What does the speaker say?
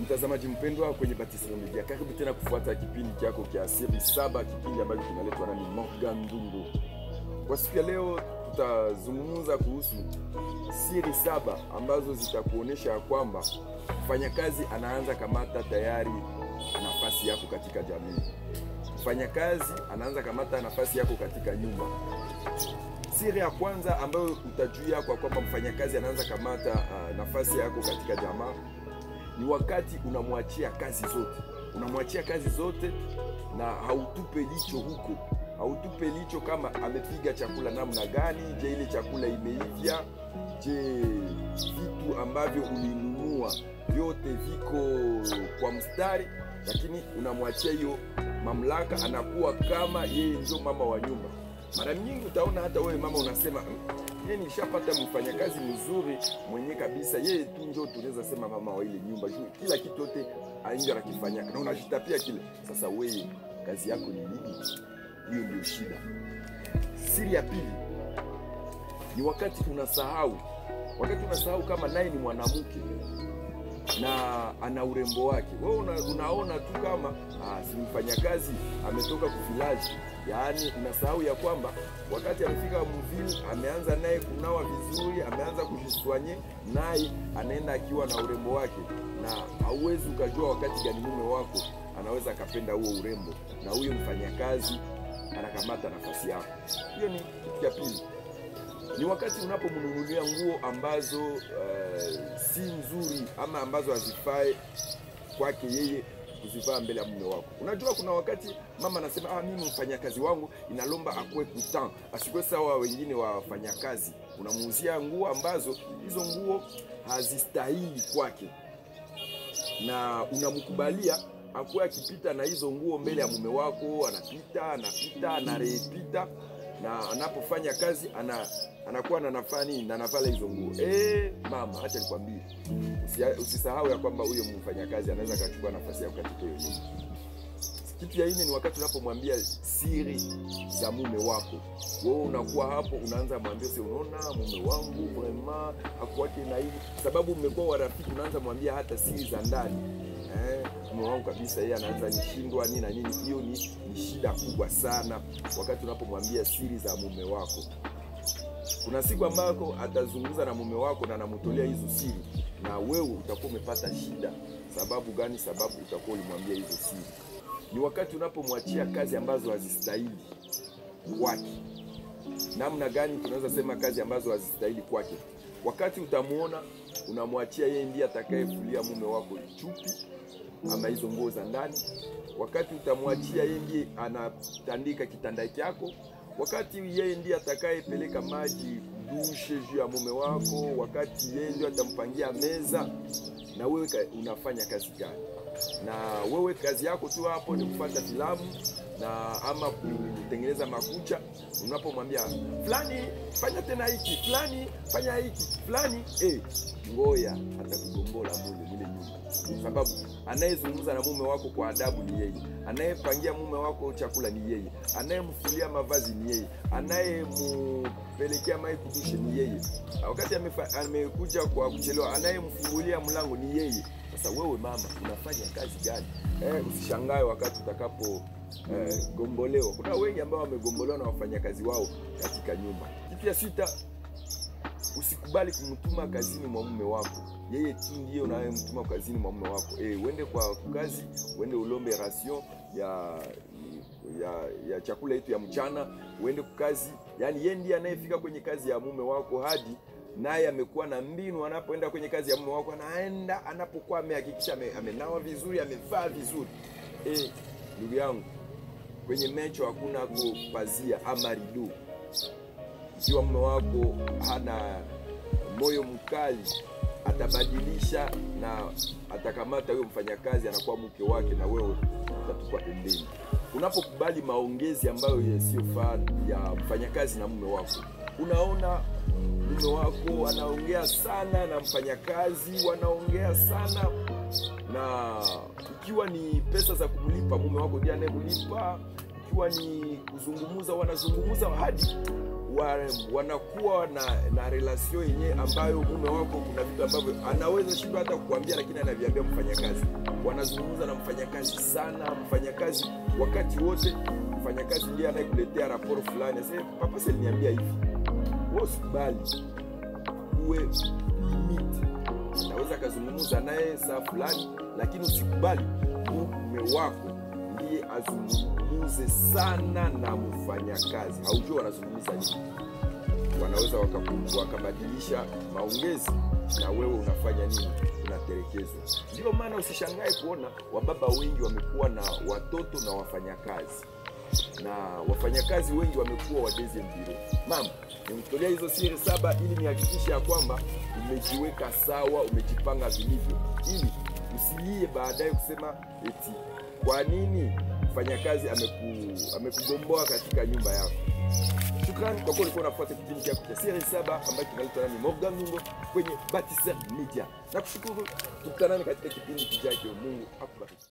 Mtazamaji mpendwa kwenye Batislo Media, karibu tena kufuata kipindi chako cha siri saba, kipindi ambacho kinaletwa nami Morgan Ndungu. Kwa siku ya leo tutazungumza kuhusu siri saba ambazo zitakuonyesha kwamba mfanyakazi anaanza kamata tayari nafasi yako katika jamii. Mfanyakazi anaanza kamata nafasi yako katika nyumba. Siri ya kwanza ambayo utajua kwa kwamba mfanyakazi anaanza kamata uh, nafasi yako katika jamaa ni wakati unamwachia kazi zote, unamwachia kazi zote na hautupe licho huko, hautupe licho kama amepiga chakula namna gani. Je, ile chakula imeivya? Je, vitu ambavyo ulinunua vyote viko kwa mstari? Lakini unamwachia hiyo mamlaka, anakuwa kama yeye ndio mama wa nyumba. Mara nyingi utaona hata wewe mama unasema yeye nilishapata mfanyakazi mzuri mwenye kabisa, yeye tu ndio tunaweza sema mama wa ile nyumba juu kila kitu yote aingi anakifanya na unajitapia kile. Sasa wewe kazi yako ni nini? Hiyo ndio shida. Siri ya pili ni wakati unasahau, wakati unasahau kama naye ni mwanamke na ana urembo wake. Wewe una, unaona tu kama ah, si mfanyakazi ametoka kuvilaji, yaani unasahau ya kwamba wakati amefika mvili, ameanza naye kunawa vizuri, ameanza kujiswanye, naye anaenda akiwa na urembo wake, na hauwezi ukajua wakati gani mume wako anaweza akapenda huo urembo, na huyo mfanyakazi anakamata nafasi yako. Hiyo ni kitu cha pili ni wakati unapomnunulia nguo ambazo uh, si nzuri ama ambazo hazifai kwake yeye kuzivaa mbele ya mume wako. Unajua, kuna wakati mama anasema ah, mimi mfanyakazi wangu inalomba akuwe kutan, asikuwe sawa wengine wafanyakazi. Unamuuzia nguo ambazo hizo nguo hazistahili kwake, na unamkubalia akuwe akipita na hizo nguo mbele ya mume wako, anapita anapita anarepita na anapofanya kazi ana anakuwa na nafani na navala hizo nguo. Eh, mama, acha nikwambie, usisahau ya kwamba huyo mfanyakazi anaweza akachukua nafasi yako katika hiyo nyumba. Kitu ya nne ni wakati unapomwambia siri za mume wako. Wewe unakuwa hapo, unaanza mwambia, si unaona mume wangu vrema hakuwake na hivi, sababu mmekuwa warafiki, unaanza mwambia hata siri za ndani eh, mume wangu kabisa, yeye anaanza nishindwa nini na nini. Hiyo ni, ni shida kubwa sana wakati unapomwambia siri za mume wako. Kuna siku ambako atazungumza na mume wako na anamtolea hizo siri, na wewe utakuwa umepata shida. Sababu gani? Sababu utakuwa ulimwambia hizo siri. Ni wakati unapomwachia kazi ambazo hazistahili kwake. Namna gani tunaweza sema kazi ambazo hazistahili kwake? Wakati utamwona unamwachia yeye ndiye atakayefulia mume wako chupi ama hizo nguo za ndani. Wakati utamwachia yeye ndiye anatandika kitanda chako wakati yeye ndiye atakayepeleka maji dushe juu ya mume wako, wakati yeye ndiye atampangia meza, na wewe unafanya kazi gani? Na wewe kazi yako tu hapo ni kufuata filamu na ama kutengeneza makucha. Unapomwambia fulani fanya tena hiki, fulani fanya hiki, fulani eh, ngoya atakugombola mule mule nyumba, sababu anayezungumza na mume wako kwa adabu ni yeye, anayepangia mume wako chakula ni yeye, anayemfulia mavazi ni yeye, anayempelekea mai kudushe ni yeye, wakati amekuja kwa kuchelewa, anayemfungulia mlango ni yeye. Sasa wewe mama unafanya kazi gani? Eh, usishangae wakati utakapo eh, gombolewa. Kuna wengi ambao wamegombolewa na wafanyakazi wao katika nyumba. Kitu ya sita, usikubali kumtuma kazini mwa mume wako. Yeye tu ndiye unayemtuma kazini mwa mume wako. Eh, uende kwa kazi, uende ulombe ration ya ya, ya chakula yetu ya mchana, uende kwa kazi. Yani yeye ndiye anayefika kwenye kazi ya mume wako hadi naye amekuwa na mbinu, anapoenda kwenye kazi ya mume wako, anaenda anapokuwa amehakikisha amenawa vizuri, amevaa vizuri. Eh, ndugu yangu, kwenye mecho hakuna kupazia ama rido. Ikiwa mume wako hana moyo mkali, atabadilisha na atakamata huyo mfanyakazi, anakuwa mke wake, na wewe utatupwa pembeni. Unapokubali maongezi ambayo yasiyofaa ya mfanyakazi na mume wako, unaona mume wako anaongea sana na mfanyakazi, wanaongea sana na ikiwa ni pesa za kumlipa mume wako ndiye anayemlipa, ikiwa ni kuzungumza, wanazungumza hadi wa, wanakuwa na, na relation yenye ambayo mume wako kuna vitu ambavyo anaweza shindwa hata kukuambia, lakini anaviambia mfanyakazi. Wanazungumza na mfanyakazi sana, mfanyakazi wakati wote. Mfanyakazi ndiye anayekuletea raporo fulani, asema papa, sasa niambia hivi, wewe usikubali, uwe limit. Anaweza akazungumza naye saa fulani, lakini usikubali mume wako ndiye azungumuze sana na mfanyakazi. Haujua wanazungumza nini, wanaweza wakaku- wakabadilisha maongezi na wewe unafanya nini? Unatelekezwa. Ndio maana usishangae kuona wababa wengi wamekuwa na watoto na wafanyakazi, na wafanyakazi wengi wamekuwa wa deuxième bureau. Mama, nimtolea hizo siri saba ili nihakikishe ya kwamba umejiweka sawa, umejipanga vilivyo, ili usilie baadaye kusema eti kwa nini mfanyakazi ameku, amekugomboa katika nyumba yako. Shukrani kwa kuwa ulikuwa unafuata kipindi chako cha siri saba ambacho kinaitwa nami Morgan Nungo kwenye Batisa Media. Nakushukuru, tukutanane katika kipindi kijacho. Mungu akubariki.